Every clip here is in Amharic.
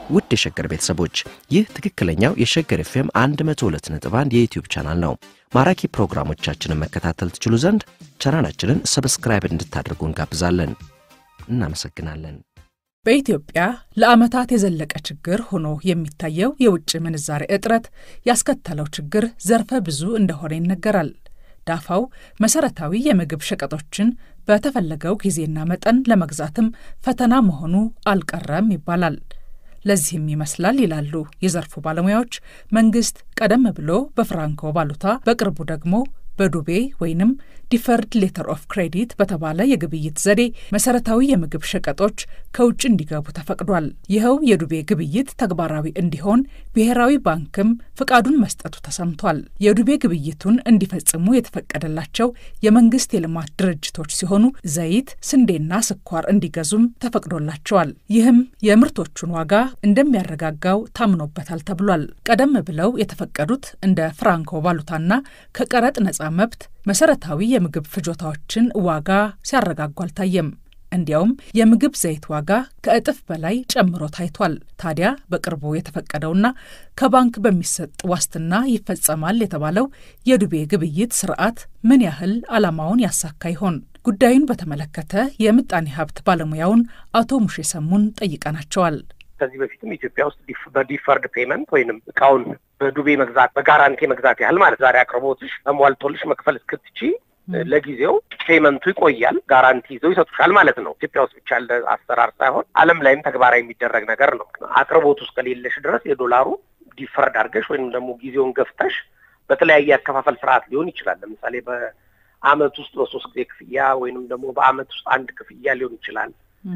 ውድ የሸገር ቤተሰቦች ይህ ትክክለኛው የሸገር ኤፍኤም 102.1 የዩትዩብ ቻናል ነው። ማራኪ ፕሮግራሞቻችንን መከታተል ትችሉ ዘንድ ቻናላችንን ሰብስክራይብ እንድታደርጉ እንጋብዛለን። እናመሰግናለን። በኢትዮጵያ ለዓመታት የዘለቀ ችግር ሆኖ የሚታየው የውጭ ምንዛሬ እጥረት ያስከተለው ችግር ዘርፈ ብዙ እንደሆነ ይነገራል። ዳፋው መሰረታዊ የምግብ ሸቀጦችን በተፈለገው ጊዜና መጠን ለመግዛትም ፈተና መሆኑ አልቀረም ይባላል። ለዚህም ይመስላል ይላሉ የዘርፉ ባለሙያዎች፣ መንግስት ቀደም ብሎ በፍራንኮ ቫሉታ በቅርቡ ደግሞ በዱቤ ወይንም ዲፈርድ ሌተር ኦፍ ክሬዲት በተባለ የግብይት ዘዴ መሰረታዊ የምግብ ሸቀጦች ከውጭ እንዲገቡ ተፈቅዷል። ይኸው የዱቤ ግብይት ተግባራዊ እንዲሆን ብሔራዊ ባንክም ፍቃዱን መስጠቱ ተሰምቷል። የዱቤ ግብይቱን እንዲፈጽሙ የተፈቀደላቸው የመንግስት የልማት ድርጅቶች ሲሆኑ ዘይት፣ ስንዴና ስኳር እንዲገዙም ተፈቅዶላቸዋል። ይህም የምርቶቹን ዋጋ እንደሚያረጋጋው ታምኖበታል ተብሏል። ቀደም ብለው የተፈቀዱት እንደ ፍራንኮ ቫሉታና ከቀረጥ ነጻ መብት መሰረታዊ የምግብ ፍጆታዎችን ዋጋ ሲያረጋጉ አልታየም። እንዲያውም የምግብ ዘይት ዋጋ ከእጥፍ በላይ ጨምሮ ታይቷል። ታዲያ በቅርቡ የተፈቀደውና ከባንክ በሚሰጥ ዋስትና ይፈጸማል የተባለው የዱቤ ግብይት ስርዓት ምን ያህል ዓላማውን ያሳካ ይሆን? ጉዳዩን በተመለከተ የምጣኔ ሀብት ባለሙያውን አቶ ሙሼ ሰሙን ጠይቀናቸዋል። ከዚህ በፊትም ኢትዮጵያ ውስጥ በዲፈርድ ፔመንት ወይንም እቃውን በዱቤ መግዛት በጋራንቲ መግዛት ያህል ማለት ዛሬ አቅርቦትሽ ተሟልቶልሽ መክፈል እስክትቺ ለጊዜው ፔመንቱ ይቆያል። ጋራንቲ ይዘው ይሰጡሻል ማለት ነው። ኢትዮጵያ ውስጥ ብቻ ያለ አሰራር ሳይሆን ዓለም ላይም ተግባራዊ የሚደረግ ነገር ነው። አቅርቦት ውስጥ ከሌለሽ ድረስ የዶላሩ ዲፈርድ አድርገሽ ወይንም ደግሞ ጊዜውን ገፍተሽ በተለያየ አከፋፈል ስርዓት ሊሆን ይችላል። ለምሳሌ በአመት ውስጥ በሶስት ጊዜ ክፍያ ወይንም ደግሞ በአመት ውስጥ አንድ ክፍያ ሊሆን ይችላል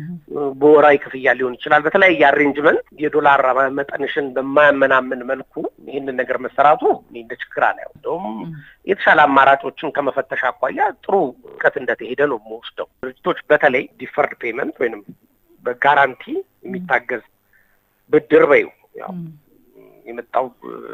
በወራዊ ክፍያ ሊሆን ይችላል። በተለያየ አሬንጅመንት የዶላር መጠንሽን በማያመናምን መልኩ ይህንን ነገር መሰራቱ እንደ ችግር አላየው። እንደውም የተሻለ አማራጮችን ከመፈተሽ አኳያ ጥሩ እውቀት እንደተሄደ ነው የምወስደው። ድርጅቶች በተለይ ዲፈርድ ፔመንት ወይንም በጋራንቲ የሚታገዝ ብድር በዩ ያው የመጣው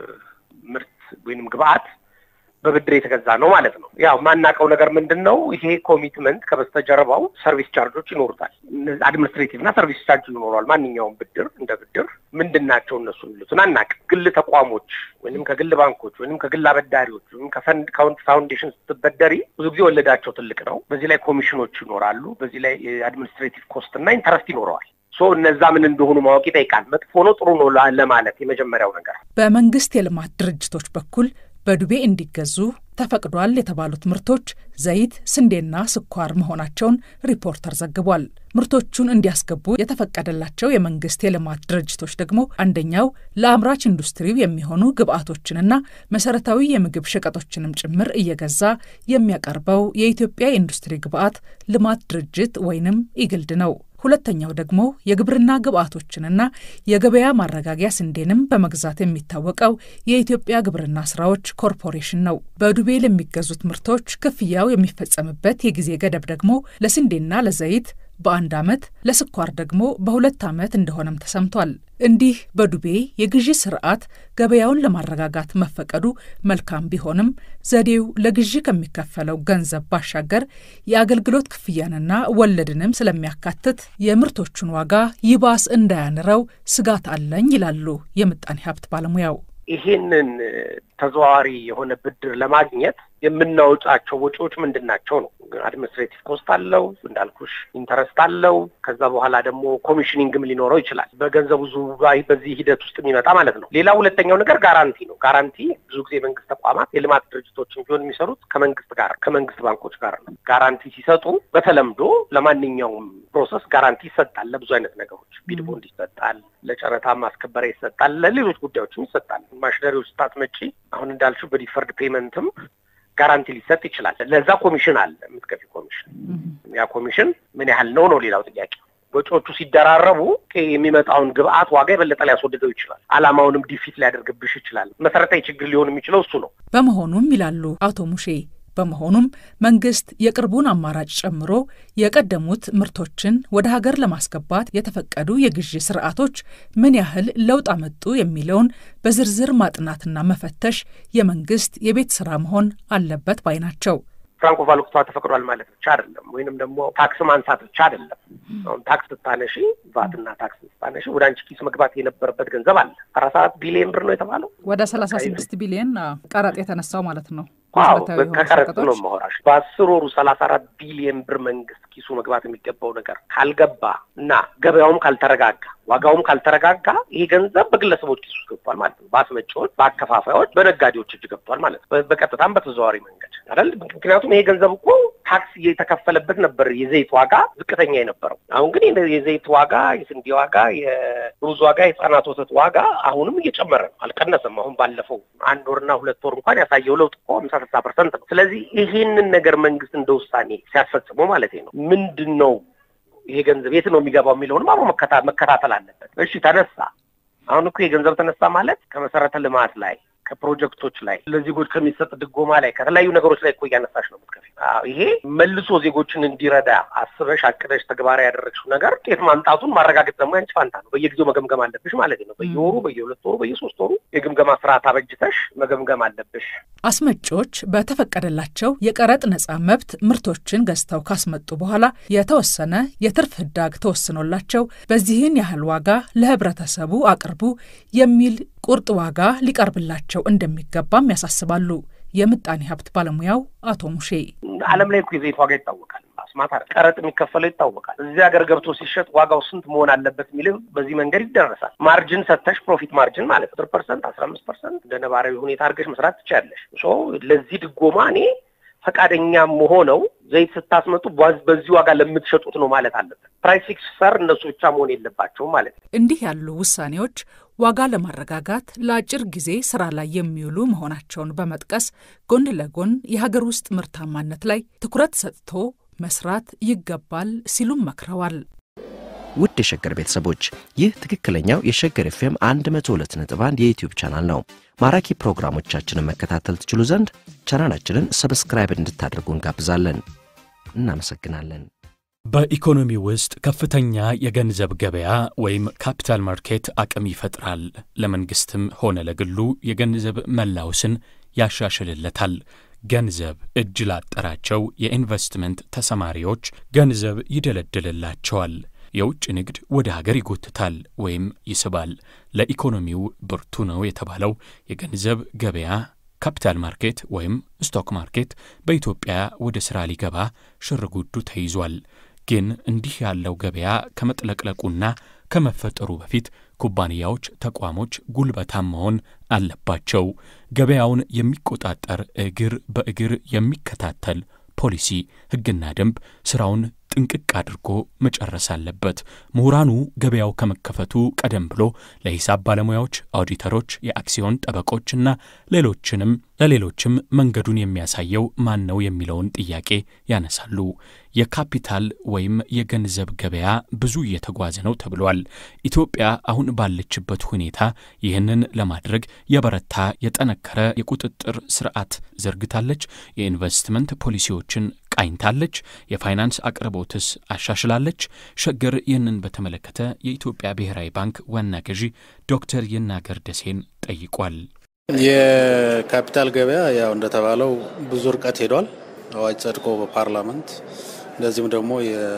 ምርት ወይንም ግብአት በብድር የተገዛ ነው ማለት ነው። ያው ማናውቀው ነገር ምንድን ነው? ይሄ ኮሚትመንት ከበስተጀርባው ሰርቪስ ቻርጆች ይኖሩታል። አድሚኒስትሬቲቭ እና ሰርቪስ ቻርጅ ይኖረዋል። ማንኛውም ብድር እንደ ብድር ምንድን ናቸው እነሱ የሚሉትን አናውቅም። ግል ተቋሞች ወይም ከግል ባንኮች ወይም ከግል አበዳሪዎች ወይም ከፈንድ ፋውንዴሽን ስትበደሪ ብዙ ጊዜ ወለዳቸው ትልቅ ነው። በዚህ ላይ ኮሚሽኖች ይኖራሉ። በዚህ ላይ አድሚኒስትሬቲቭ ኮስት እና ኢንተረስት ይኖረዋል። ሶ እነዛ ምን እንደሆኑ ማወቅ ይጠይቃል። መጥፎ ነው ጥሩ ነው ለማለት የመጀመሪያው ነገር በመንግስት የልማት ድርጅቶች በኩል በዱቤ እንዲገዙ ተፈቅዷል የተባሉት ምርቶች ዘይት፣ ስንዴና ስኳር መሆናቸውን ሪፖርተር ዘግቧል። ምርቶቹን እንዲያስገቡ የተፈቀደላቸው የመንግስት የልማት ድርጅቶች ደግሞ አንደኛው ለአምራች ኢንዱስትሪው የሚሆኑ ግብዓቶችንና መሰረታዊ የምግብ ሸቀጦችንም ጭምር እየገዛ የሚያቀርበው የኢትዮጵያ የኢንዱስትሪ ግብዓት ልማት ድርጅት ወይንም ኢግልድ ነው። ሁለተኛው ደግሞ የግብርና ግብዓቶችንና የገበያ ማረጋጊያ ስንዴንም በመግዛት የሚታወቀው የኢትዮጵያ ግብርና ስራዎች ኮርፖሬሽን ነው። በዱቤ ለሚገዙት ምርቶች ክፍያው የሚፈጸምበት የጊዜ ገደብ ደግሞ ለስንዴና ለዘይት በአንድ ዓመት ለስኳር ደግሞ በሁለት ዓመት እንደሆነም ተሰምቷል። እንዲህ በዱቤ የግዢ ስርዓት ገበያውን ለማረጋጋት መፈቀዱ መልካም ቢሆንም ዘዴው ለግዢ ከሚከፈለው ገንዘብ ባሻገር የአገልግሎት ክፍያንና ወለድንም ስለሚያካትት የምርቶቹን ዋጋ ይባስ እንዳያንረው ስጋት አለኝ ይላሉ የምጣኔ ሀብት ባለሙያው። ይሄንን ተዘዋዋሪ የሆነ ብድር ለማግኘት የምናወጣቸው ወጪዎች ምንድን ናቸው ነው። አድሚኒስትሬቲቭ ኮስት አለው እንዳልኩሽ፣ ኢንተረስት አለው። ከዛ በኋላ ደግሞ ኮሚሽኒንግም ሊኖረው ይችላል። በገንዘቡ ዙባይ በዚህ ሂደት ውስጥ የሚመጣ ማለት ነው። ሌላ ሁለተኛው ነገር ጋራንቲ ነው። ጋራንቲ ብዙ ጊዜ መንግስት ተቋማት የልማት ድርጅቶችን ቢሆን የሚሰሩት ከመንግስት ጋር ከመንግስት ባንኮች ጋር ነው። ጋራንቲ ሲሰጡ በተለምዶ ለማንኛውም ፕሮሰስ ጋራንቲ ይሰጣል። ለብዙ አይነት ነገሮች ቢድ ቦንድ ይሰጣል፣ ለጨረታ ማስከበሪያ ይሰጣል፣ ለሌሎች ጉዳዮችም ይሰጣል። ማሽነሪዎች ስታስመጪ አሁን እንዳልሽው በዲፈርድ ፔመንትም ጋራንቲ ሊሰጥ ይችላል። ለዛ ኮሚሽን አለ፣ የምትከፊ ኮሚሽን። ያ ኮሚሽን ምን ያህል ነው ነው ሌላው ጥያቄ። ወጪዎቹ ሲደራረቡ የሚመጣውን ግብአት ዋጋ የበለጠ ሊያስወድደው ይችላል። አላማውንም ዲፊት ሊያደርግብሽ ይችላል። መሰረታዊ ችግር ሊሆን የሚችለው እሱ ነው። በመሆኑም ይላሉ አቶ ሙሼ በመሆኑም መንግስት የቅርቡን አማራጭ ጨምሮ የቀደሙት ምርቶችን ወደ ሀገር ለማስገባት የተፈቀዱ የግዢ ስርዓቶች ምን ያህል ለውጥ አመጡ የሚለውን በዝርዝር ማጥናትና መፈተሽ የመንግስት የቤት ስራ መሆን አለበት ባይ ናቸው። ፍራንኮ ቫሉታ ተፈቅዷል ማለት ብቻ አይደለም፣ ወይንም ደግሞ ታክስ ማንሳት ብቻ አይደለም። አሁን ታክስ ስታነሺ ቫትና ታክስ ስታነሺ ወደ አንቺ ኪስ መግባት የነበረበት ገንዘብ አለ። አራት ሰዓት ቢሊየን ብር ነው የተባለው ወደ ሰላሳ ስድስት ቢሊየን ቀረጥ የተነሳው ማለት ነው። አዎ ከቀረጥ ነው የማወራሽ። በአስር ወሩ ሰላሳ አራት ቢሊየን ብር መንግስት ኪሱ መግባት የሚገባው ነገር ካልገባ እና ገበያውም ካልተረጋጋ ዋጋውም ካልተረጋጋ ይሄ ገንዘብ በግለሰቦች ኪስ ውስጥ ገብቷል ማለት ነው። በአስመጪዎች፣ በአከፋፋዮች፣ በነጋዴዎች እጅ ገብቷል ማለት ነው። በቀጥታም በተዘዋዋሪ መንገድ አይደል? ምክንያቱም ይሄ ገንዘብ እኮ ታክስ እየተከፈለበት ነበር የዘይት ዋጋ ዝቅተኛ የነበረው። አሁን ግን የዘይት ዋጋ፣ የስንዴ ዋጋ፣ የሩዝ ዋጋ፣ የህጻናት ወተት ዋጋ አሁንም እየጨመረ ነው፣ አልቀነሰም። አሁን ባለፈው አንድ ወርና ሁለት ወር እንኳን ያሳየው ለውጥ እኮ ሀምሳ ስልሳ ፐርሰንት ነው። ስለዚህ ይሄንን ነገር መንግስት እንደ ውሳኔ ሲያስፈጽሙ ማለት ነው ምንድን ነው ይሄ ገንዘብ የት ነው የሚገባው የሚለውንም አብሮ መከታተል አለበት። እሺ ተነሳ። አሁን እኮ የገንዘብ ተነሳ ማለት ከመሰረተ ልማት ላይ ከፕሮጀክቶች ላይ ለዜጎች ከሚሰጥ ድጎማ ላይ ከተለያዩ ነገሮች ላይ እኮ እያነሳሽ ነው የምትከፊው። ይሄ መልሶ ዜጎችን እንዲረዳ አስበሽ አቅደሽ ተግባራዊ ያደረግሽው ነገር ውጤት ማምጣቱን ማረጋገጥ ደግሞ ያንቺ ፋንታ ነው። በየጊዜው መገምገም አለብሽ ማለት ነው። በየወሩ በየሁለት ወሩ በየሶስት ወሩ የግምገማ ስርዓት አበጅተሽ መገምገም አለብሽ። አስመጪዎች በተፈቀደላቸው የቀረጥ ነጻ መብት ምርቶችን ገዝተው ካስመጡ በኋላ የተወሰነ የትርፍ ህዳግ ተወስኖላቸው በዚህን ያህል ዋጋ ለህብረተሰቡ አቅርቡ የሚል ቁርጥ ዋጋ ሊቀርብላቸው እንደሚገባም ያሳስባሉ። የምጣኔ ሀብት ባለሙያው አቶ ሙሼ ዓለም ላይ እኮ የዘይት ዋጋ ይታወቃል። አስማት ቀረጥ የሚከፈለው ይታወቃል። እዚህ ሀገር ገብቶ ሲሸጥ ዋጋው ስንት መሆን አለበት የሚል በዚህ መንገድ ይደረሳል። ማርጅን ሰተሽ ፕሮፊት ማርጅን ማለት አስር ፐርሰንት አስራ አምስት ፐርሰንት እንደ ነባራዊ ሁኔታ አድርገሽ መስራት ትችያለሽ። ለዚህ ድጎማ እኔ ፈቃደኛ መሆነው ዘይት ስታስመጡ በዚህ ዋጋ ለምትሸጡት ነው ማለት አለበት። ፕራይስ ፊክሰር እነሱ ብቻ መሆን የለባቸውም ማለት ነው። እንዲህ ያሉ ውሳኔዎች ዋጋ ለማረጋጋት ለአጭር ጊዜ ስራ ላይ የሚውሉ መሆናቸውን በመጥቀስ ጎን ለጎን የሀገር ውስጥ ምርታማነት ላይ ትኩረት ሰጥቶ መስራት ይገባል ሲሉም መክረዋል። ውድ የሸገር ቤተሰቦች ይህ ትክክለኛው የሸገር ኤፍኤም 102.1 የዩትዩብ ቻናል ነው። ማራኪ ፕሮግራሞቻችንን መከታተል ትችሉ ዘንድ ቻናላችንን ሰብስክራይብ እንድታደርጉ እንጋብዛለን። እናመሰግናለን። በኢኮኖሚ ውስጥ ከፍተኛ የገንዘብ ገበያ ወይም ካፒታል ማርኬት አቅም ይፈጥራል። ለመንግሥትም ሆነ ለግሉ የገንዘብ መላውስን ያሻሽልለታል። ገንዘብ እጅ ላጠራቸው የኢንቨስትመንት ተሰማሪዎች ገንዘብ ይደለድልላቸዋል። የውጭ ንግድ ወደ ሀገር ይጎትታል ወይም ይስባል። ለኢኮኖሚው ብርቱ ነው የተባለው የገንዘብ ገበያ ካፒታል ማርኬት ወይም ስቶክ ማርኬት በኢትዮጵያ ወደ ሥራ ሊገባ ሽርጉዱ ተይዟል። ግን እንዲህ ያለው ገበያ ከመጥለቅለቁና ከመፈጠሩ በፊት ኩባንያዎች፣ ተቋሞች ጉልበታም መሆን አለባቸው። ገበያውን የሚቆጣጠር እግር በእግር የሚከታተል ፖሊሲ፣ ሕግና ደንብ ሥራውን ጥንቅቅ አድርጎ መጨረስ አለበት። ምሁራኑ ገበያው ከመከፈቱ ቀደም ብሎ ለሂሳብ ባለሙያዎች፣ ኦዲተሮች፣ የአክሲዮን ጠበቆችና ሌሎችንም ለሌሎችም መንገዱን የሚያሳየው ማን ነው የሚለውን ጥያቄ ያነሳሉ። የካፒታል ወይም የገንዘብ ገበያ ብዙ እየተጓዘ ነው ተብሏል። ኢትዮጵያ አሁን ባለችበት ሁኔታ ይህንን ለማድረግ የበረታ የጠነከረ የቁጥጥር ስርዓት ዘርግታለች። የኢንቨስትመንት ፖሊሲዎችን ቃኝታለች። የፋይናንስ አቅርቦትስ አሻሽላለች። ሸገር ይህንን በተመለከተ የኢትዮጵያ ብሔራዊ ባንክ ዋና ገዢ ዶክተር ይናገር ደሴን ጠይቋል። የካፒታል ገበያ ያው እንደተባለው ብዙ ርቀት ሄዷል። አዋጅ ጸድቆ በፓርላመንት እንደዚሁም ደግሞ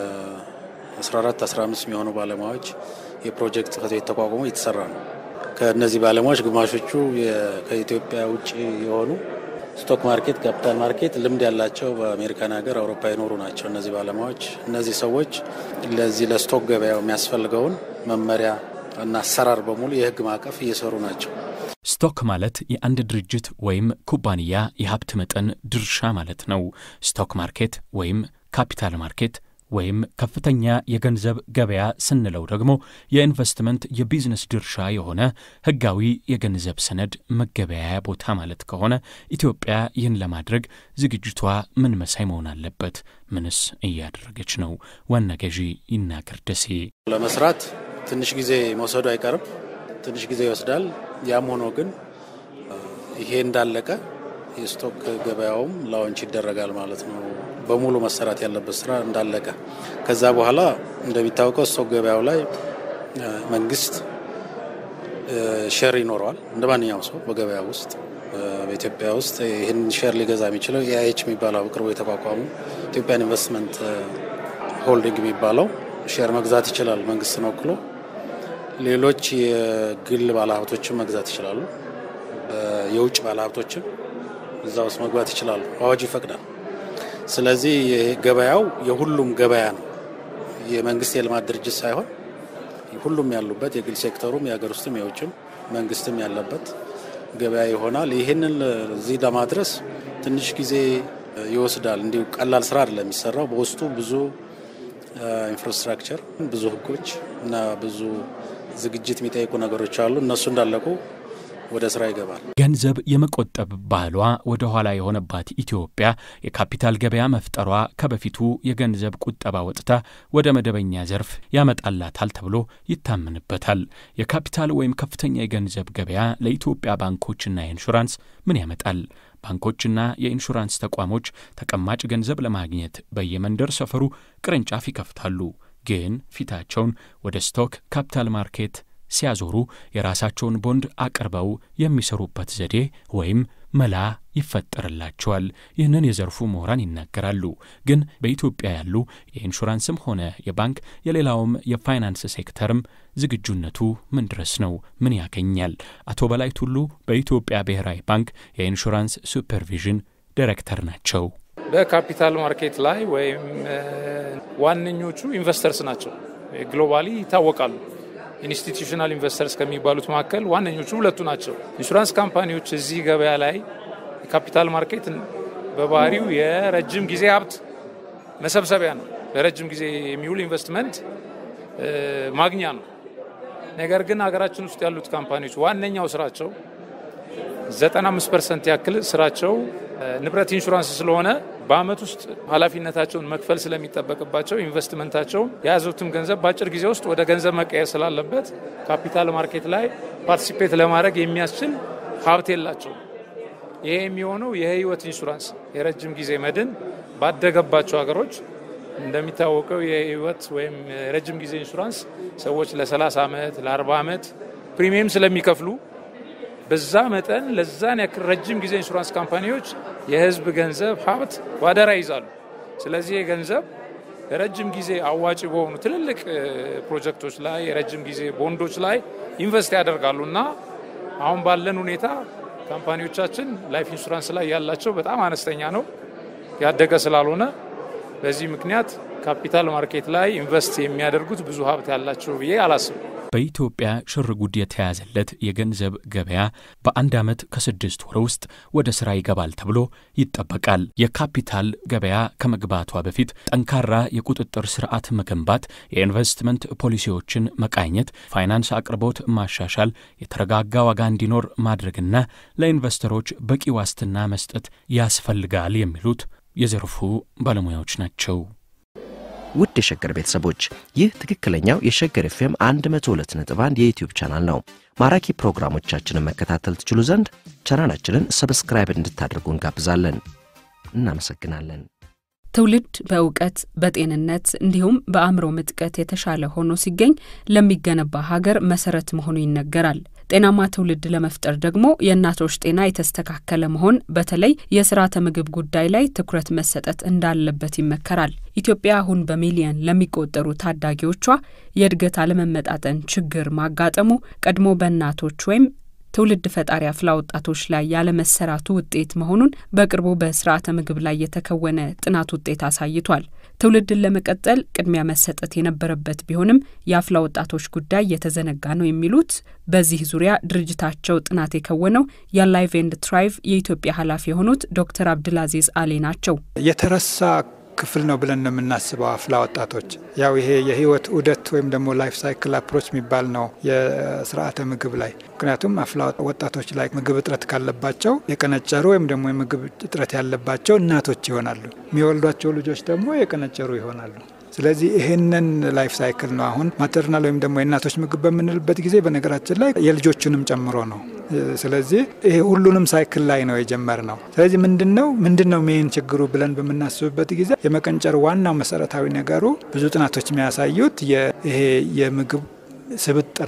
የ14 15 የሚሆኑ ባለሙያዎች የፕሮጀክት ጽሕፈት ቤት ተቋቁሞ እየተሰራ ነው። ከእነዚህ ባለሙያዎች ግማሾቹ ከኢትዮጵያ ውጭ የሆኑ ስቶክ ማርኬት፣ ካፒታል ማርኬት ልምድ ያላቸው በአሜሪካን ሀገር፣ አውሮፓ የኖሩ ናቸው። እነዚህ ባለሙያዎች እነዚህ ሰዎች ለዚህ ለስቶክ ገበያው የሚያስፈልገውን መመሪያ እና አሰራር በሙሉ የህግ ማዕቀፍ እየሰሩ ናቸው። ስቶክ ማለት የአንድ ድርጅት ወይም ኩባንያ የሀብት መጠን ድርሻ ማለት ነው። ስቶክ ማርኬት ወይም ካፒታል ማርኬት ወይም ከፍተኛ የገንዘብ ገበያ ስንለው ደግሞ የኢንቨስትመንት የቢዝነስ ድርሻ የሆነ ህጋዊ የገንዘብ ሰነድ መገበያያ ቦታ ማለት ከሆነ ኢትዮጵያ ይህን ለማድረግ ዝግጅቷ ምን መሳይ መሆን አለበት? ምንስ እያደረገች ነው? ዋና ገዢ ይናገር ደሴ ለመስራት ትንሽ ጊዜ መውሰዱ አይቀርም። ትንሽ ጊዜ ይወስዳል። ያም ሆኖ ግን ይሄ እንዳለቀ የስቶክ ገበያውም ላውንች ይደረጋል ማለት ነው። በሙሉ መሰራት ያለበት ስራ እንዳለቀ ከዛ በኋላ እንደሚታወቀው ስቶክ ገበያው ላይ መንግስት ሼር ይኖረዋል እንደ ማንኛውም ሰው በገበያ ውስጥ በኢትዮጵያ ውስጥ ይህን ሼር ሊገዛ የሚችለው ኤአይኤች የሚባለው በቅርቡ የተቋቋሙ ኢትዮጵያን ኢንቨስትመንት ሆልዲንግ የሚባለው ሼር መግዛት ይችላል መንግስትን ወክሎ። ሌሎች የግል ባለሀብቶችን መግዛት ይችላሉ። የውጭ ባለሀብቶችም እዛ ውስጥ መግባት ይችላሉ። አዋጁ ይፈቅዳል። ስለዚህ ገበያው የሁሉም ገበያ ነው። የመንግስት የልማት ድርጅት ሳይሆን ሁሉም ያሉበት የግል ሴክተሩም የሀገር ውስጥም የውጭም መንግስትም ያለበት ገበያ ይሆናል። ይህንን እዚህ ለማድረስ ትንሽ ጊዜ ይወስዳል። እንዲሁ ቀላል ስራ አይደለም የሚሰራው። በውስጡ ብዙ ኢንፍራስትራክቸር፣ ብዙ ህጎች እና ብዙ ዝግጅት የሚጠይቁ ነገሮች አሉ። እነሱ እንዳለቁ ወደ ስራ ይገባል። ገንዘብ የመቆጠብ ባህሏ ወደ ኋላ የሆነባት ኢትዮጵያ የካፒታል ገበያ መፍጠሯ ከበፊቱ የገንዘብ ቁጠባ ወጥታ ወደ መደበኛ ዘርፍ ያመጣላታል ተብሎ ይታመንበታል። የካፒታል ወይም ከፍተኛ የገንዘብ ገበያ ለኢትዮጵያ ባንኮችና ኢንሹራንስ ምን ያመጣል? ባንኮችና የኢንሹራንስ ተቋሞች ተቀማጭ ገንዘብ ለማግኘት በየመንደር ሰፈሩ ቅርንጫፍ ይከፍታሉ። ግን ፊታቸውን ወደ ስቶክ ካፒታል ማርኬት ሲያዞሩ የራሳቸውን ቦንድ አቅርበው የሚሰሩበት ዘዴ ወይም መላ ይፈጠርላቸዋል። ይህንን የዘርፉ ምሁራን ይናገራሉ። ግን በኢትዮጵያ ያሉ የኢንሹራንስም ሆነ የባንክ የሌላውም የፋይናንስ ሴክተርም ዝግጁነቱ ምን ድረስ ነው? ምን ያገኛል? አቶ በላይ ቱሉ በኢትዮጵያ ብሔራዊ ባንክ የኢንሹራንስ ሱፐርቪዥን ዳይሬክተር ናቸው። በካፒታል ማርኬት ላይ ወይም ዋነኞቹ ኢንቨስተርስ ናቸው። ግሎባሊ ይታወቃሉ። ኢንስቲትዩሽናል ኢንቨስተርስ ከሚባሉት መካከል ዋነኞቹ ሁለቱ ናቸው። ኢንሹራንስ ካምፓኒዎች እዚህ ገበያ ላይ የካፒታል ማርኬት በባህሪው የረጅም ጊዜ ሀብት መሰብሰቢያ ነው። ለረጅም ጊዜ የሚውል ኢንቨስትመንት ማግኛ ነው። ነገር ግን ሀገራችን ውስጥ ያሉት ካምፓኒዎች ዋነኛው ስራቸው 95 ፐርሰንት ያክል ስራቸው ንብረት ኢንሹራንስ ስለሆነ በአመት ውስጥ ኃላፊነታቸውን መክፈል ስለሚጠበቅባቸው ኢንቨስትመንታቸውን የያዙትም ገንዘብ በአጭር ጊዜ ውስጥ ወደ ገንዘብ መቀየር ስላለበት ካፒታል ማርኬት ላይ ፓርቲሲፔት ለማድረግ የሚያስችል ሀብት የላቸው። ይሄ የሚሆነው የህይወት ኢንሹራንስ የረጅም ጊዜ መድን ባደገባቸው ሀገሮች እንደሚታወቀው የህይወት ወይም የረጅም ጊዜ ኢንሹራንስ ሰዎች ለ30 ዓመት ለ40 ዓመት ፕሪሚየም ስለሚከፍሉ በዛ መጠን ለዛን ያክል ረጅም ጊዜ ኢንሹራንስ ካምፓኒዎች የህዝብ ገንዘብ ሀብት ባደራ ይዛሉ። ስለዚህ የገንዘብ የረጅም ጊዜ አዋጭ በሆኑ ትልልቅ ፕሮጀክቶች ላይ የረጅም ጊዜ ቦንዶች ላይ ኢንቨስት ያደርጋሉ እና አሁን ባለን ሁኔታ ካምፓኒዎቻችን ላይፍ ኢንሹራንስ ላይ ያላቸው በጣም አነስተኛ ነው፣ ያደገ ስላልሆነ በዚህ ምክንያት ካፒታል ማርኬት ላይ ኢንቨስት የሚያደርጉት ብዙ ሀብት ያላቸው ብዬ አላስብም። በኢትዮጵያ ሽር ጉድ የተያዘለት የገንዘብ ገበያ በአንድ ዓመት ከስድስት ወር ውስጥ ወደ ሥራ ይገባል ተብሎ ይጠበቃል። የካፒታል ገበያ ከመግባቷ በፊት ጠንካራ የቁጥጥር ስርዓት መገንባት፣ የኢንቨስትመንት ፖሊሲዎችን መቃኘት፣ ፋይናንስ አቅርቦት ማሻሻል፣ የተረጋጋ ዋጋ እንዲኖር ማድረግና ለኢንቨስተሮች በቂ ዋስትና መስጠት ያስፈልጋል የሚሉት የዘርፉ ባለሙያዎች ናቸው። ውድ የሸገር ቤተሰቦች ይህ ትክክለኛው የሸገር ኤፍኤም 102.1 የዩትዩብ ቻናል ነው። ማራኪ ፕሮግራሞቻችንን መከታተል ትችሉ ዘንድ ቻናላችንን ሰብስክራይብ እንድታደርጉ እንጋብዛለን። እናመሰግናለን። ትውልድ በእውቀት በጤንነት እንዲሁም በአእምሮ ምጥቀት የተሻለ ሆኖ ሲገኝ ለሚገነባ ሀገር መሰረት መሆኑ ይነገራል። ጤናማ ትውልድ ለመፍጠር ደግሞ የእናቶች ጤና የተስተካከለ መሆን፣ በተለይ የስርዓተ ምግብ ጉዳይ ላይ ትኩረት መሰጠት እንዳለበት ይመከራል። ኢትዮጵያ አሁን በሚሊየን ለሚቆጠሩ ታዳጊዎቿ የእድገት አለመመጣጠን ችግር ማጋጠሙ ቀድሞ በእናቶች ወይም ትውልድ ፈጣሪ አፍላ ወጣቶች ላይ ያለመሰራቱ ውጤት መሆኑን በቅርቡ በስርዓተ ምግብ ላይ የተከወነ ጥናት ውጤት አሳይቷል። ትውልድን ለመቀጠል ቅድሚያ መሰጠት የነበረበት ቢሆንም የአፍላ ወጣቶች ጉዳይ የተዘነጋ ነው የሚሉት በዚህ ዙሪያ ድርጅታቸው ጥናት የከወነው የላይቭ ኤንድ ትራይቭ የኢትዮጵያ ኃላፊ የሆኑት ዶክተር አብድልአዚዝ አሊ ናቸው። የተረሳ ክፍል ነው ብለን ነው የምናስበው። አፍላ ወጣቶች ያው ይሄ የህይወት ዑደት ወይም ደግሞ ላይፍ ሳይክል አፕሮች የሚባል ነው የስርዓተ ምግብ ላይ። ምክንያቱም አፍላ ወጣቶች ላይ ምግብ እጥረት ካለባቸው የቀነጨሩ ወይም ደግሞ የምግብ እጥረት ያለባቸው እናቶች ይሆናሉ። የሚወልዷቸው ልጆች ደግሞ የቀነጨሩ ይሆናሉ። ስለዚህ ይህንን ላይፍ ሳይክል ነው አሁን ማተርናል ወይም ደግሞ የእናቶች ምግብ በምንልበት ጊዜ በነገራችን ላይ የልጆቹንም ጨምሮ ነው። ስለዚህ ይሄ ሁሉንም ሳይክል ላይ ነው የጀመር ነው። ስለዚህ ምንድን ነው ምንድን ነው ሜን ችግሩ ብለን በምናስብበት ጊዜ የመቀንጨር ዋናው መሰረታዊ ነገሩ ብዙ ጥናቶች የሚያሳዩት ይሄ የምግብ ስብጥር ነው።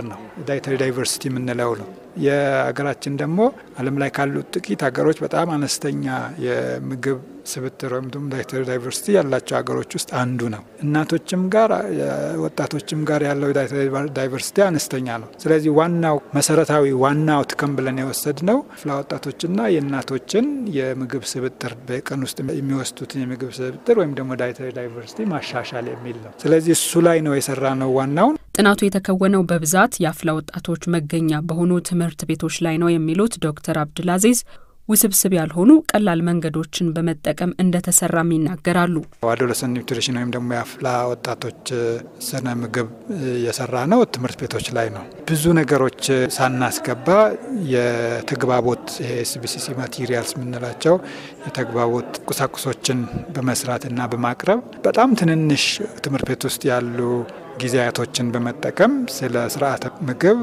ዳይተሪ ዳይቨርሲቲ የምንለው ነው። የሀገራችን ደግሞ ዓለም ላይ ካሉት ጥቂት ሀገሮች በጣም አነስተኛ የምግብ ስብጥር ወይም ደግሞ ዳይተሪ ዳይቨርሲቲ ያላቸው ሀገሮች ውስጥ አንዱ ነው። እናቶችም ጋር ወጣቶችም ጋር ያለው ዳይተሪ ዳይቨርሲቲ አነስተኛ ነው። ስለዚህ ዋናው መሰረታዊ ዋና አውትከም ብለን የወሰድ ነው አፍላ ወጣቶችና የእናቶችን የምግብ ስብጥር በቀን ውስጥ የሚወስዱትን የምግብ ስብጥር ወይም ደግሞ ዳይተሪ ዳይቨርሲቲ ማሻሻል የሚል ነው። ስለዚህ እሱ ላይ ነው የሰራ ነው ዋናውን ጥናቱ የተከወነው በብዛት የአፍላ ወጣቶች መገኛ በሆኑ ትምህርት ቤቶች ላይ ነው የሚሉት ዶክተር አብዱልአዚዝ ውስብስብ ያልሆኑ ቀላል መንገዶችን በመጠቀም እንደተሰራም ይናገራሉ። አዶለሰንት ኒውትሪሽን ወይም ደግሞ የአፍላ ወጣቶች ስነ ምግብ የሰራ ነው ትምህርት ቤቶች ላይ ነው። ብዙ ነገሮች ሳናስገባ የተግባቦት ኤስቢሲሲ ማቴሪያልስ የምንላቸው የተግባቦት ቁሳቁሶችን በመስራትና በማቅረብ በጣም ትንንሽ ትምህርት ቤት ውስጥ ያሉ ጊዜያቶችን በመጠቀም ስለ ስርዓተ ምግብ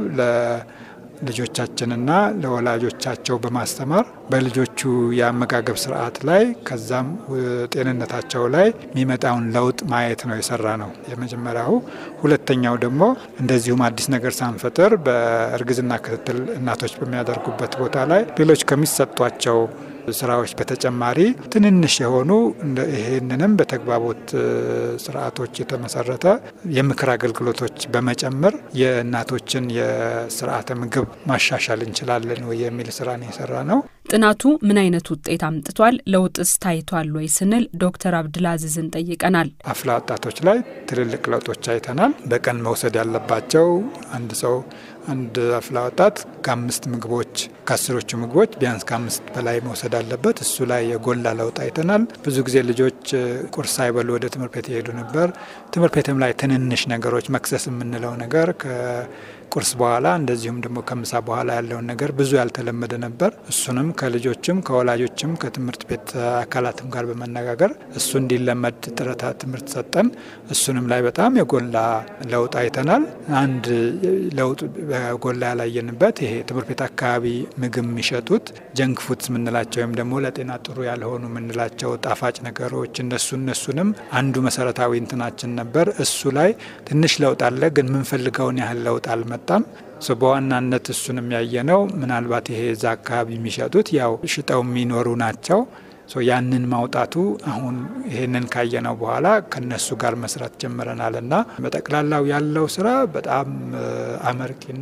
ልጆቻችንና ለወላጆቻቸው በማስተማር በልጆቹ የአመጋገብ ስርዓት ላይ ከዛም ጤንነታቸው ላይ የሚመጣውን ለውጥ ማየት ነው የሰራ ነው የመጀመሪያው። ሁለተኛው ደግሞ እንደዚሁም አዲስ ነገር ሳንፈጥር በእርግዝና ክትትል እናቶች በሚያደርጉበት ቦታ ላይ ሌሎች ከሚሰጧቸው ስራዎች በተጨማሪ ትንንሽ የሆኑ ይህንንም በተግባቦት ስርዓቶች የተመሰረተ የምክር አገልግሎቶች በመጨመር የእናቶችን የስርዓተ ምግብ ማሻሻል እንችላለን ወይ የሚል ስራ ነው የሰራ ነው። ጥናቱ ምን አይነት ውጤት አምጥቷል? ለውጥስ ታይቷል ወይ ስንል ዶክተር አብድልአዚዝን ጠይቀናል። አፍላ ወጣቶች ላይ ትልልቅ ለውጦች አይተናል። በቀን መውሰድ ያለባቸው አንድ ሰው አንድ አፍላ ወጣት ከአምስት ምግቦች ከአስሮቹ ምግቦች ቢያንስ ከአምስት በላይ መውሰድ አለበት። እሱ ላይ የጎላ ለውጥ አይተናል። ብዙ ጊዜ ልጆች ቁርስ ሳይበሉ ወደ ትምህርት ቤት ይሄዱ ነበር። ትምህርት ቤትም ላይ ትንንሽ ነገሮች መክሰስ የምንለው ነገር ቁርስ በኋላ እንደዚሁም ደግሞ ከምሳ በኋላ ያለውን ነገር ብዙ ያልተለመደ ነበር። እሱንም ከልጆችም ከወላጆችም ከትምህርት ቤት አካላትም ጋር በመነጋገር እሱ እንዲለመድ ጥረታ ትምህርት ሰጠን። እሱንም ላይ በጣም የጎላ ለውጥ አይተናል። አንድ ለውጥ ጎላ ያላየንበት ይሄ ትምህርት ቤት አካባቢ ምግብ የሚሸጡት ጀንክ ፉድስ የምንላቸው ወይም ደግሞ ለጤና ጥሩ ያልሆኑ የምንላቸው ጣፋጭ ነገሮች እነሱ እነሱንም አንዱ መሰረታዊ እንትናችን ነበር። እሱ ላይ ትንሽ ለውጥ አለ፣ ግን የምንፈልገውን ያህል ለውጥ አልመ አልመጣም። በዋናነት እሱን የሚያየ ነው። ምናልባት ይሄ እዛ አካባቢ የሚሸጡት ያው ሽጠው የሚኖሩ ናቸው። ያንን ማውጣቱ አሁን ይሄንን ካየነው በኋላ ከነሱ ጋር መስራት ጀምረናል እና በጠቅላላው ያለው ስራ በጣም አመርቂና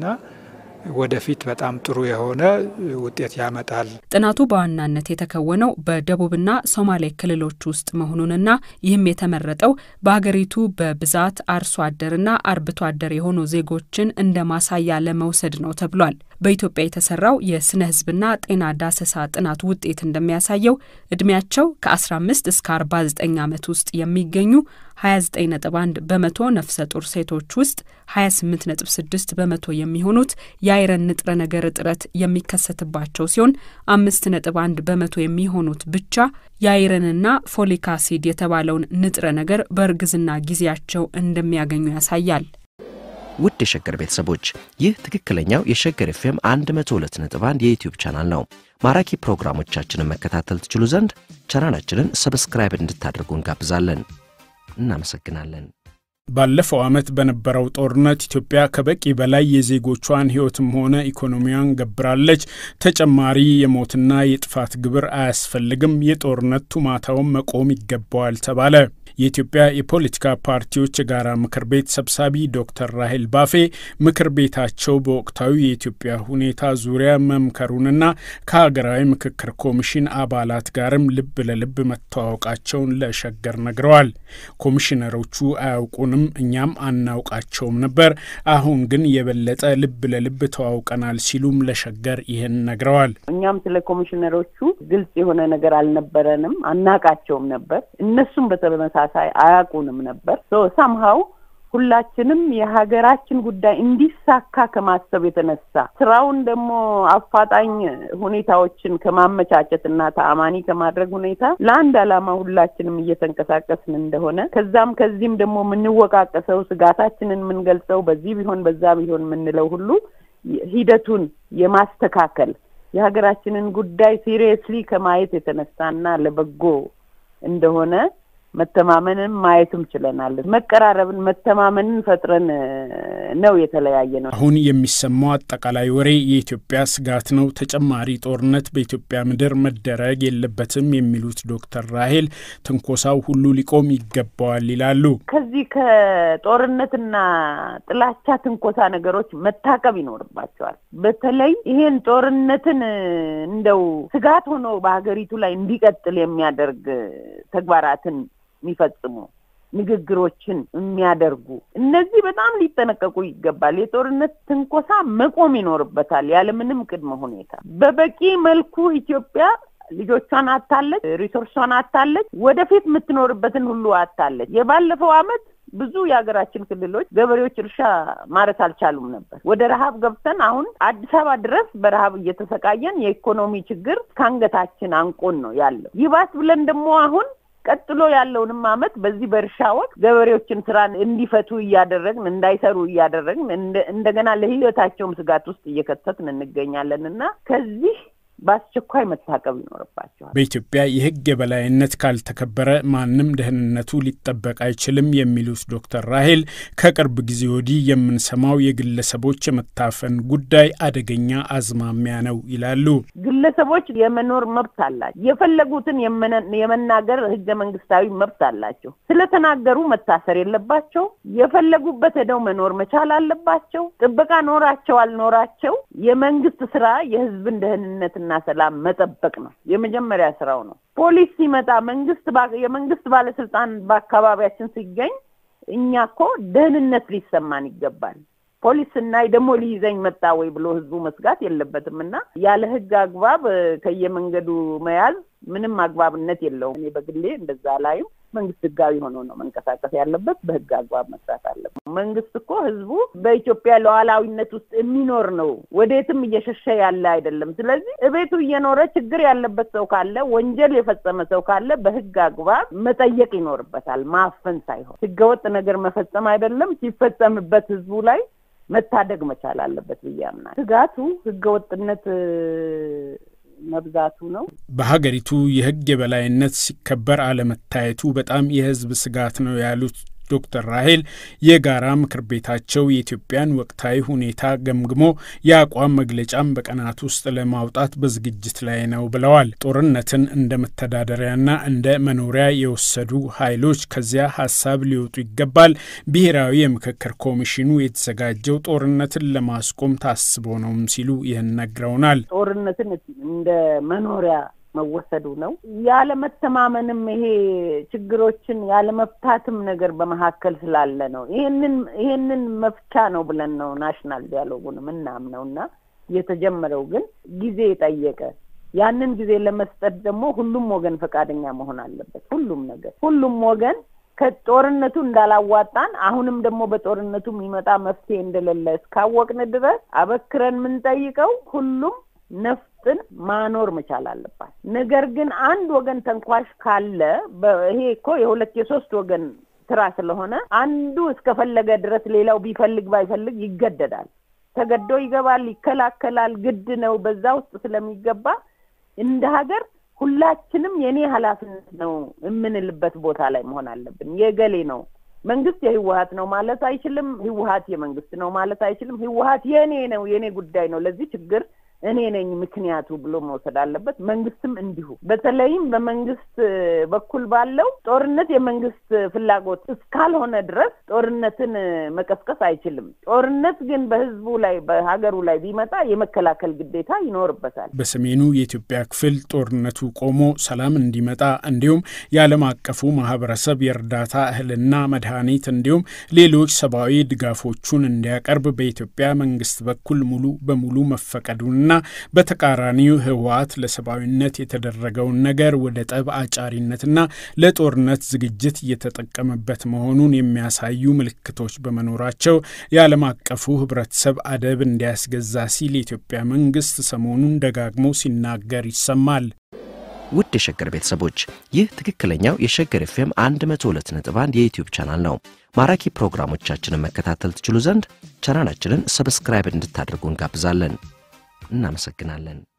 ወደፊት በጣም ጥሩ የሆነ ውጤት ያመጣል። ጥናቱ በዋናነት የተከወነው በደቡብና ሶማሌ ክልሎች ውስጥ መሆኑንና ይህም የተመረጠው በሀገሪቱ በብዛት አርሶ አደርና አርብቶ አደር የሆኑ ዜጎችን እንደ ማሳያ ለመውሰድ ነው ተብሏል። በኢትዮጵያ የተሰራው የስነ ሕዝብና ጤና ዳሰሳ ጥናት ውጤት እንደሚያሳየው እድሜያቸው ከ15 እስከ 49 ዓመት ውስጥ የሚገኙ 29.1 በመቶ ነፍሰ ጡር ሴቶች ውስጥ 28.6 በመቶ የሚሆኑት የአይረን ንጥረ ነገር እጥረት የሚከሰትባቸው ሲሆን 5.1 በመቶ የሚሆኑት ብቻ የአይረንና ፎሊክ አሲድ የተባለውን ንጥረ ነገር በእርግዝና ጊዜያቸው እንደሚያገኙ ያሳያል። ውድ የሸገር ቤተሰቦች ይህ ትክክለኛው የሸገር ኤፍኤም 102.1 የዩትዩብ ቻናል ነው። ማራኪ ፕሮግራሞቻችንን መከታተል ትችሉ ዘንድ ቻናላችንን ሰብስክራይብ እንድታደርጉ እንጋብዛለን። እናመሰግናለን። ባለፈው ዓመት በነበረው ጦርነት ኢትዮጵያ ከበቂ በላይ የዜጎቿን ሕይወትም ሆነ ኢኮኖሚዋን ገብራለች። ተጨማሪ የሞትና የጥፋት ግብር አያስፈልግም፣ የጦርነት ቱማታውን መቆም ይገባዋል ተባለ። የኢትዮጵያ የፖለቲካ ፓርቲዎች የጋራ ምክር ቤት ሰብሳቢ ዶክተር ራሄል ባፌ ምክር ቤታቸው በወቅታዊ የኢትዮጵያ ሁኔታ ዙሪያ መምከሩንና ከሀገራዊ ምክክር ኮሚሽን አባላት ጋርም ልብ ለልብ መተዋወቃቸውን ለሸገር ነግረዋል። ኮሚሽነሮቹ አያውቁንም፣ እኛም አናውቃቸውም ነበር። አሁን ግን የበለጠ ልብ ለልብ ተዋውቀናል ሲሉም ለሸገር ይህን ነግረዋል። እኛም ስለ ኮሚሽነሮቹ ግልጽ የሆነ ነገር አልነበረንም፣ አናቃቸውም ነበር። እነሱም በተመሳሳይ አያውቁንም ነበር። ሳምሃው ሁላችንም የሀገራችን ጉዳይ እንዲሳካ ከማሰብ የተነሳ ስራውን ደግሞ አፋጣኝ ሁኔታዎችን ከማመቻቸት እና ተአማኒ ከማድረግ ሁኔታ ለአንድ ዓላማ ሁላችንም እየተንቀሳቀስን እንደሆነ ከዛም ከዚህም ደግሞ የምንወቃቀሰው ስጋታችንን የምንገልጸው በዚህ ቢሆን በዛ ቢሆን የምንለው ሁሉ ሂደቱን የማስተካከል የሀገራችንን ጉዳይ ሲሪየስሊ ከማየት የተነሳና ለበጎ እንደሆነ መተማመንን ማየትም ችለናል። መቀራረብን፣ መተማመንን ፈጥረን ነው የተለያየ ነው። አሁን የሚሰማው አጠቃላይ ወሬ የኢትዮጵያ ስጋት ነው፣ ተጨማሪ ጦርነት በኢትዮጵያ ምድር መደረግ የለበትም የሚሉት ዶክተር ራሄል ትንኮሳው ሁሉ ሊቆም ይገባዋል ይላሉ። ከዚህ ከጦርነትና ጥላቻ ትንኮሳ ነገሮች መታቀብ ይኖርባቸዋል። በተለይ ይሄን ጦርነትን እንደው ስጋት ሆኖ በሀገሪቱ ላይ እንዲቀጥል የሚያደርግ ተግባራትን የሚፈጽሙ ንግግሮችን የሚያደርጉ እነዚህ በጣም ሊጠነቀቁ ይገባል። የጦርነት ትንኮሳ መቆም ይኖርበታል ያለምንም ቅድመ ሁኔታ። በበቂ መልኩ ኢትዮጵያ ልጆቿን አታለች፣ ሪሶርሷን አታለች፣ ወደፊት የምትኖርበትን ሁሉ አታለች። የባለፈው ዓመት ብዙ የሀገራችን ክልሎች ገበሬዎች እርሻ ማረስ አልቻሉም ነበር። ወደ ረሀብ ገብተን አሁን አዲስ አበባ ድረስ በረሀብ እየተሰቃየን የኢኮኖሚ ችግር ከአንገታችን አንቆን ነው ያለው። ይባስ ብለን ደግሞ አሁን ቀጥሎ ያለውንም ዓመት በዚህ በእርሻ ወቅት ገበሬዎችን ስራ እንዲፈቱ እያደረግን እንዳይሰሩ እያደረግን እንደገና ለሕይወታቸውም ስጋት ውስጥ እየከተትን እንገኛለን እና ከዚህ በአስቸኳይ መታቀብ ይኖርባቸዋል። በኢትዮጵያ የሕግ የበላይነት ካልተከበረ ማንም ደህንነቱ ሊጠበቅ አይችልም የሚሉት ዶክተር ራሄል ከቅርብ ጊዜ ወዲህ የምንሰማው የግለሰቦች የመታፈን ጉዳይ አደገኛ አዝማሚያ ነው ይላሉ። ግለሰቦች የመኖር መብት አላቸው። የፈለጉትን የመናገር ሕገ መንግስታዊ መብት አላቸው። ስለተናገሩ መታሰር የለባቸው። የፈለጉበት ሄደው መኖር መቻል አለባቸው። ጥበቃ ኖራቸው አልኖራቸው የመንግስት ስራ የህዝብን ደህንነት እና ሰላም መጠበቅ ነው። የመጀመሪያ ስራው ነው። ፖሊስ ሲመጣ መንግስት የመንግስት ባለስልጣን በአካባቢያችን ሲገኝ እኛ እኮ ደህንነት ሊሰማን ይገባል። ፖሊስ ስናይ ደግሞ ሊይዘኝ መጣ ወይ ብሎ ህዝቡ መስጋት የለበትም እና ያለ ህግ አግባብ ከየመንገዱ መያዝ ምንም አግባብነት የለውም። እኔ በግሌ እንደዛ ላይም መንግስት ህጋዊ ሆኖ ነው መንቀሳቀስ ያለበት። በህግ አግባብ መስራት አለበት። መንግስት እኮ ህዝቡ በኢትዮጵያ ሉዓላዊነት ውስጥ የሚኖር ነው። ወዴትም እየሸሸ ያለ አይደለም። ስለዚህ እቤቱ እየኖረ ችግር ያለበት ሰው ካለ፣ ወንጀል የፈጸመ ሰው ካለ በህግ አግባብ መጠየቅ ይኖርበታል። ማፈን ሳይሆን ህገወጥ ነገር መፈጸም አይደለም። ሲፈጸምበት ህዝቡ ላይ መታደግ መቻል አለበት ብዬ አምናለሁ። ስጋቱ ህገወጥነት መብዛቱ ነው። በሀገሪቱ የህግ የበላይነት ሲከበር አለመታየቱ በጣም የህዝብ ስጋት ነው ያሉት ዶክተር ራሄል የጋራ ምክር ቤታቸው የኢትዮጵያን ወቅታዊ ሁኔታ ገምግሞ የአቋም መግለጫም በቀናት ውስጥ ለማውጣት በዝግጅት ላይ ነው ብለዋል። ጦርነትን እንደ መተዳደሪያና እንደ መኖሪያ የወሰዱ ኃይሎች ከዚያ ሀሳብ ሊወጡ ይገባል። ብሔራዊ የምክክር ኮሚሽኑ የተዘጋጀው ጦርነትን ለማስቆም ታስቦ ነውም ሲሉ ይህን ነግረውናል። ጦርነትን እንደ መኖሪያ መወሰዱ ነው። ያለመተማመንም ይሄ ችግሮችን ያለመፍታትም ነገር በመካከል ስላለ ነው። ይሄንን ይሄንን መፍቻ ነው ብለን ነው ናሽናል ዲያሎጉን ምናምነው እና የተጀመረው ግን ጊዜ ጠየቀ። ያንን ጊዜ ለመስጠት ደግሞ ሁሉም ወገን ፈቃደኛ መሆን አለበት። ሁሉም ነገር ሁሉም ወገን ከጦርነቱ እንዳላዋጣን አሁንም ደግሞ በጦርነቱ የሚመጣ መፍትሄ እንደሌለ እስካወቅን ድረስ አበክረን የምንጠይቀው ሁሉም ነፍጥን ማኖር መቻል አለባት። ነገር ግን አንድ ወገን ተንኳሽ ካለ ይሄ እኮ የሁለት የሶስት ወገን ስራ ስለሆነ አንዱ እስከፈለገ ድረስ ሌላው ቢፈልግ ባይፈልግ ይገደዳል። ተገዶ ይገባል፣ ይከላከላል። ግድ ነው። በዛ ውስጥ ስለሚገባ እንደ ሀገር ሁላችንም የኔ ኃላፊነት ነው የምንልበት ቦታ ላይ መሆን አለብን። የገሌ ነው መንግስት የህወሀት ነው ማለት አይችልም። ህወሀት የመንግስት ነው ማለት አይችልም። ህወሀት የኔ ነው፣ የኔ ጉዳይ ነው፣ ለዚህ ችግር እኔ ነኝ ምክንያቱ ብሎ መውሰድ አለበት። መንግስትም እንዲሁ። በተለይም በመንግስት በኩል ባለው ጦርነት የመንግስት ፍላጎት እስካልሆነ ድረስ ጦርነትን መቀስቀስ አይችልም። ጦርነት ግን በህዝቡ ላይ በሀገሩ ላይ ቢመጣ የመከላከል ግዴታ ይኖርበታል። በሰሜኑ የኢትዮጵያ ክፍል ጦርነቱ ቆሞ ሰላም እንዲመጣ እንዲሁም የዓለም አቀፉ ማህበረሰብ የእርዳታ እህልና መድኃኒት እንዲሁም ሌሎች ሰብአዊ ድጋፎቹን እንዲያቀርብ በኢትዮጵያ መንግስት በኩል ሙሉ በሙሉ መፈቀዱን ና በተቃራኒው ህወሓት ለሰብአዊነት የተደረገውን ነገር ወደ ጠብ አጫሪነትና ለጦርነት ዝግጅት እየተጠቀመበት መሆኑን የሚያሳዩ ምልክቶች በመኖራቸው የዓለም አቀፉ ህብረተሰብ አደብ እንዲያስገዛ ሲል የኢትዮጵያ መንግስት ሰሞኑን ደጋግሞ ሲናገር ይሰማል። ውድ የሸገር ቤተሰቦች ይህ ትክክለኛው የሸገር ኤፍኤም 102.1 የዩትዩብ ቻናል ነው። ማራኪ ፕሮግራሞቻችንን መከታተል ትችሉ ዘንድ ቻናላችንን ሰብስክራይብ እንድታደርጉ እንጋብዛለን። እናመሰግናለን።